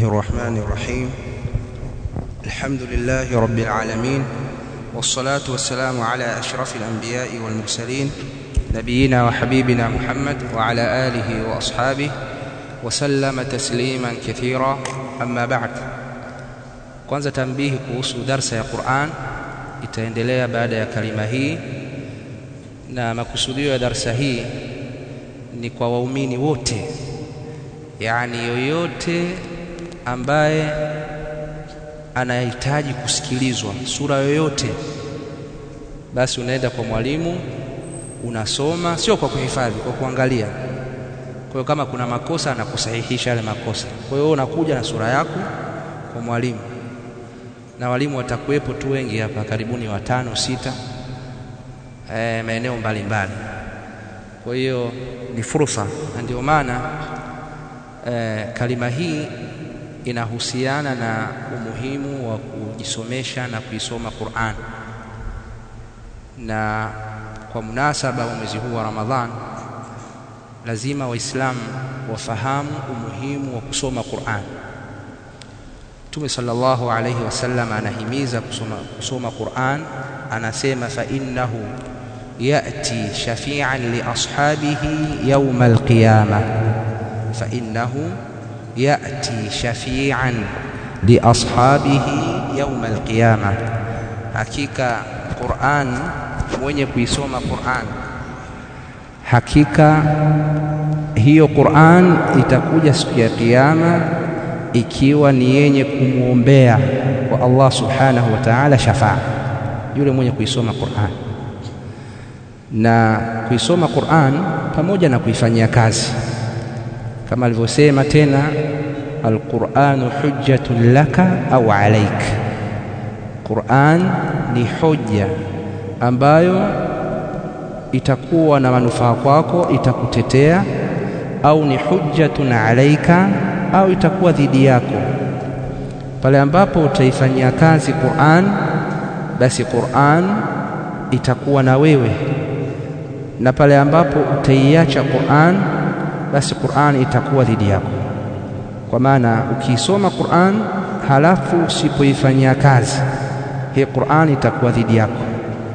الرحمن الرحيم الحمد لله رب العالمين والصلاة والسلام على أشرف الأنبياء والمرسلين نبينا وحبيبنا محمد وعلى آله وأصحابه وسلم تسليما كثيرا أما بعد kwanza tambihi kuhusu darsa ya Qur'an itaendelea baada ya kalima hii na makusudio ya darsa hii ni kwa waumini wote yani yoyote ambaye anahitaji kusikilizwa sura yoyote basi unaenda kwa mwalimu unasoma sio kwa kuhifadhi kwa kuangalia kwa hiyo kama kuna makosa anakusahihisha yale makosa kwa hiyo unakuja na sura yako kwa mwalimu na walimu watakuwepo tu wengi hapa karibuni watano sita e, maeneo mbalimbali kwa hiyo ni fursa na ndio maana e, kalima hii inahusiana na umuhimu wa kujisomesha na kuisoma Qur'an na kwa munasaba wa mwezi huu wa Ramadhan lazima waislamu wafahamu umuhimu wa kusoma Qur'an Mtume sallallahu alayhi wasallam anahimiza kusoma, kusoma Qur'an anasema fa innahu yati shafi'an li ashabihi yawm al-qiyamah fa innahu yati shafi'an li ashabihi yawm al-qiyamah hakika Qur'an mwenye kuisoma Qur'an hakika hiyo Qur'an itakuja siku ya kiyama ikiwa ni yenye kumwombea kwa Allah subhanahu wa ta'ala shafaa yule mwenye kuisoma Qur'an na kuisoma Qur'an pamoja na kuifanyia kazi kama alivyosema tena alquranu hujjatun laka au alaik Qur'an ni hoja ambayo itakuwa na manufaa kwako itakutetea au ni hujjatun alaika au itakuwa dhidi yako pale ambapo utaifanyia kazi Qur'an basi Qur'an itakuwa na wewe na pale ambapo utaiacha Qur'an basi Qur'an itakuwa dhidi yako kwa maana ukiisoma Qur'an halafu usipoifanyia kazi hii Qur'an itakuwa dhidi yako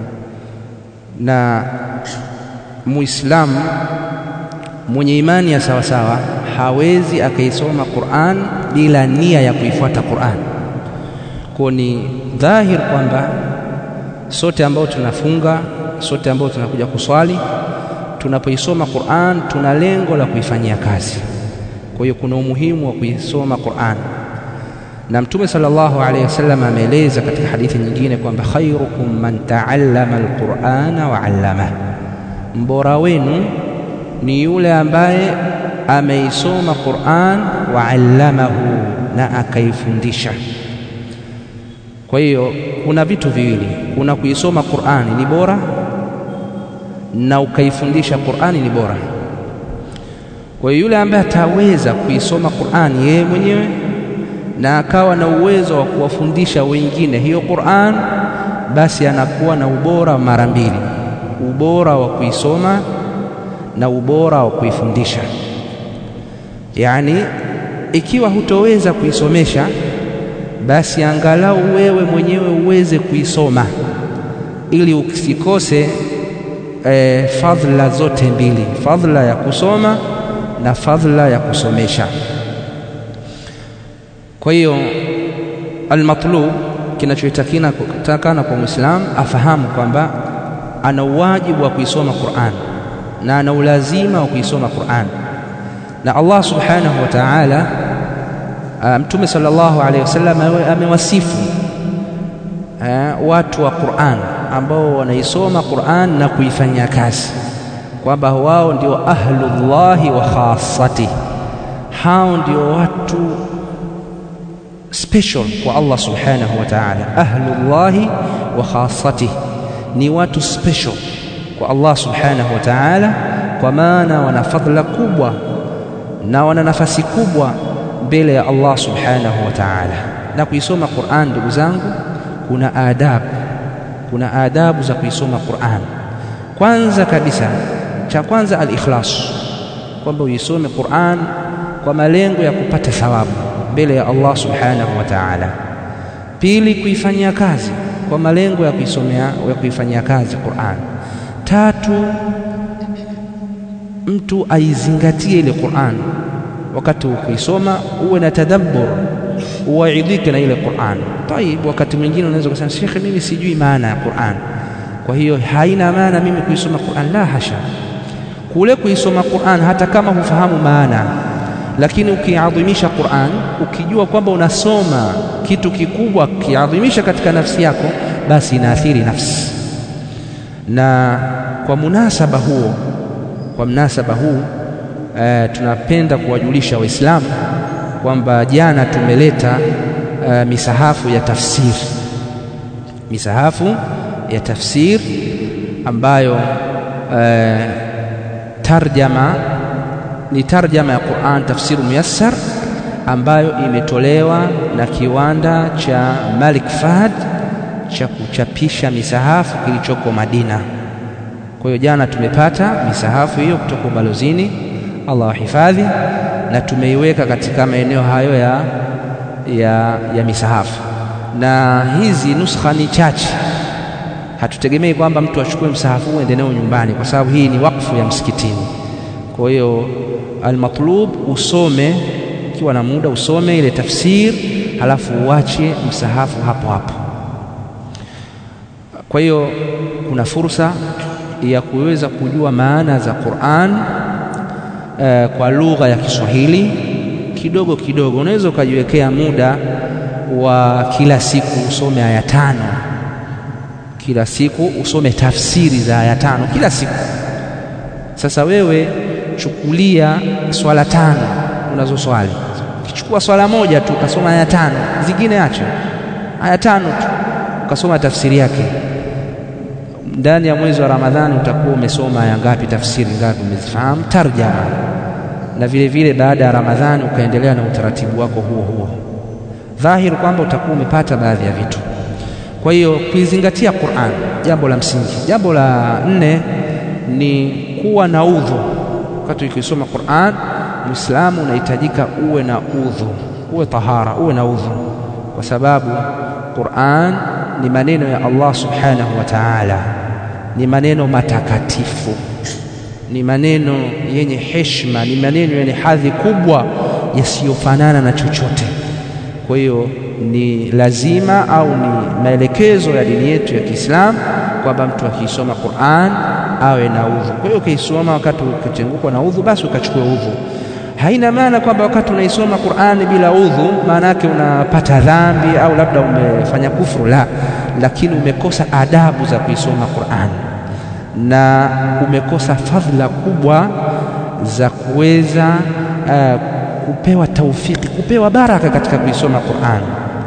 na muislamu mwenye imani ya sawa sawa hawezi akaisoma Qur'an bila nia ya kuifuata Qur'an. Kwa ni dhahir kwamba sote ambao tunafunga, sote ambao tunakuja kuswali, tunapoisoma Qur'an tuna lengo la kuifanyia kazi. Kwa hiyo kuna umuhimu wa kuisoma Qur'an. Na Mtume sallallahu alaihi wasallam ameeleza katika hadithi nyingine kwamba khairukum man ta'allama al-Qur'ana wa 'allama, mbora wenu ni yule ambaye ameisoma Qur'an wa allamahu na akaifundisha. Kwa hiyo kuna vitu viwili, kuna kuisoma Qur'ani ni bora na ukaifundisha Qur'ani ni bora. Kwa hiyo yule ambaye ataweza kuisoma Qur'ani yeye mwenyewe na akawa na uwezo wa kuwafundisha wengine hiyo Qur'an, basi anakuwa na ubora mara mbili, ubora wa kuisoma na ubora wa kuifundisha. Yaani, ikiwa hutoweza kuisomesha, basi angalau wewe mwenyewe uweze kuisoma ili usikose e, fadhila zote mbili, fadhila ya kusoma na fadhila ya kusomesha. Kwa hiyo almatlub, kinachotakikana kwa Muislamu afahamu kwamba ana uwajibu wa kuisoma Qur'an na ana ulazima wa kuisoma Qur'an na Allah subhanahu wa ta'ala Mtume sallallahu alaihi wasallam amewasifu watu wa Qur'an ambao wanaisoma Qur'an na kuifanyia kazi kwamba wao ndio ahlullahi wa khassati, hao ndio watu special kwa Allah subhanahu wa ta'ala. Ahlullahi wa khassati ni watu special kwa Allah subhanahu wa ta'ala, kwa maana wana fadhila kubwa na wana nafasi kubwa mbele ya Allah subhanahu wa ta'ala. Na kuisoma Qur'an, ndugu zangu, kuna adabu, kuna adabu za kuisoma Qur'an. Kwanza kabisa, cha kwanza al-ikhlas, kwamba uisome Qur'an kwa malengo ya kupata thawabu mbele ya Allah subhanahu wa ta'ala. Pili, kuifanyia kazi kwa malengo ya kuisomea ya kuifanyia kazi Qur'an. Tatu, mtu aizingatie ile Qur'an wakati kuisoma, uwe na tadabbur, uwaidhike na ile Qur'an. Tayib, wakati mwingine unaweza kusema shekhe, mimi sijui maana ya Qur'an, kwa hiyo haina maana mimi kuisoma Qur'an. La hasha, kule kuisoma Qur'an hata kama hufahamu maana, lakini ukiadhimisha Qur'an, ukijua kwamba unasoma kitu kikubwa, kiadhimisha katika nafsi yako, basi inaathiri nafsi. Na kwa munasaba huo, kwa mnasaba huu e, tunapenda kuwajulisha Waislamu kwamba jana tumeleta e, misahafu ya tafsiri, misahafu ya tafsiri ambayo e, tarjama ni tarjama ya Qur'an tafsiru muyassar ambayo imetolewa na kiwanda cha Malik Fahd cha kuchapisha misahafu kilichoko Madina. Kwa hiyo jana tumepata misahafu hiyo kutoka ubalozini, Allah wahifadhi, na tumeiweka katika maeneo hayo ya, ya, ya misahafu, na hizi nuskha ni chache. Hatutegemei kwamba mtu achukue msahafu uende nao nyumbani, kwa sababu hii ni wakfu ya msikitini. Kwa hiyo almatlub, usome ukiwa na muda, usome ile tafsir, halafu uache msahafu hapo hapo. Kwa hiyo kuna fursa ya kuweza kujua maana za Qur'an eh, kwa lugha ya Kiswahili kidogo kidogo. Unaweza ukajiwekea muda wa kila siku usome aya tano, kila siku usome tafsiri za aya tano kila siku. Sasa wewe chukulia swala tano unazoswali, ukichukua swala moja tu ukasoma aya tano, zingine acha aya tano tu ukasoma tafsiri yake ndani ya mwezi wa Ramadhani utakuwa umesoma aya ngapi, tafsiri ngapi umezifahamu, tarjama, na vile vile baada ya Ramadhani ukaendelea na utaratibu wako huo huo, dhahiri kwamba utakuwa umepata baadhi ya vitu. Kwa hiyo kuizingatia Qur'an, jambo la msingi. Jambo la nne ni kuwa na udhu wakati ukisoma Qur'an. Muislamu unahitajika uwe na udhu, uwe tahara, uwe na udhu, kwa sababu Qur'an ni maneno ya Allah subhanahu wa ta'ala, ni maneno matakatifu, ni maneno yenye heshima, ni maneno yenye hadhi kubwa yasiyofanana na chochote. Kwa hiyo ni lazima au ni maelekezo ya dini yetu ya Kiislamu kwamba mtu akisoma Qur'an awe na udhu. Kwa hiyo ukiisoma wakati ukitengukwa na udhu, basi ukachukue udhu. Haina maana kwamba wakati unaisoma Qur'ani bila udhu, maana yake unapata dhambi au labda umefanya kufuru, la, lakini umekosa adabu za kuisoma Qur'ani na umekosa fadhila kubwa za kuweza uh, kupewa taufiki, kupewa baraka katika kuisoma Qur'ani.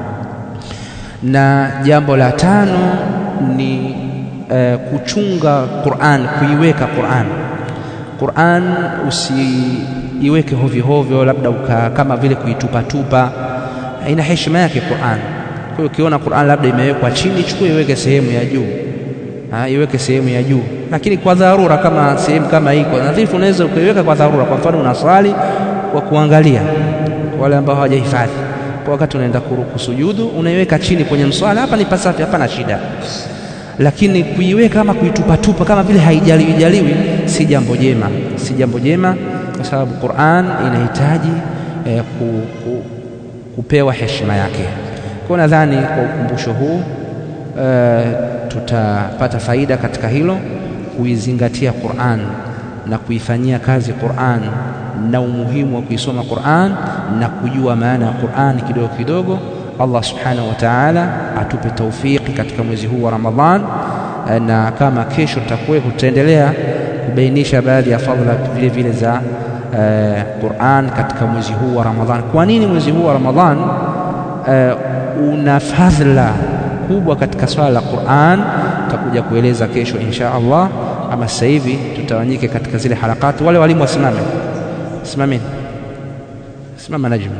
Na jambo la tano ni uh, kuchunga Qur'an, kuiweka Qur'an. Qur'an usiiweke hovyo hovyo, labda uka, kama vile kuitupatupa. Ina heshima yake Qur'an. Kwa hiyo ukiona Qur'an labda imewekwa chini, chukua iweke sehemu ya juu, iweke sehemu ya juu, lakini kwa dharura, kama sehemu kama hii kwa nadhifu, unaweza ukaiweka kwa dharura. Kwa mfano unaswali kwa kuangalia, wale ambao hawajahifadhi, kwa wakati unaenda kusujudu, unaiweka chini kwenye mswala, hapa ni pasafi, hapana shida lakini kuiweka kama kuitupatupa kama vile haijaliwi jaliwi, si jambo jema, si jambo jema, kwa sababu Qur'an inahitaji eh, ku, ku, kupewa heshima yake. Kwa nadhani kwa ukumbusho huu eh, tutapata faida katika hilo, kuizingatia Qur'an na kuifanyia kazi Qur'an na umuhimu wa kuisoma Qur'an na kujua maana ya Qur'an kidogo kidogo. Allah subhanahu wa ta'ala atupe taufiki katika mwezi huu wa Ramadhan, na kama kesho tutakuwa tutaendelea kubainisha baadhi ya fadhila vile vile za uh, Qur'an katika mwezi huu wa Ramadhan. Kwa nini mwezi huu wa Ramadhan uh, una fadhila kubwa katika swala la Qur'an? Tutakuja kueleza kesho insha Allah. Ama sasa hivi tutawanyike katika zile harakati. Wale walimu wasimame, simameni, simama Najm.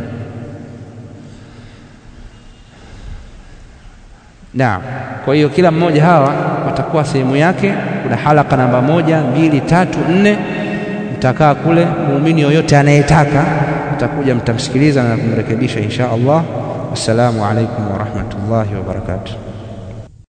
Naam. Kwa hiyo kila mmoja hawa watakuwa sehemu yake. Kuna halaka namba moja, mbili, tatu, nne. Mtakaa kule, muumini yoyote anayetaka atakuja mtamsikiliza na kumrekebisha insha Allah. Wassalamu alaikum wa rahmatullahi wa barakatuh.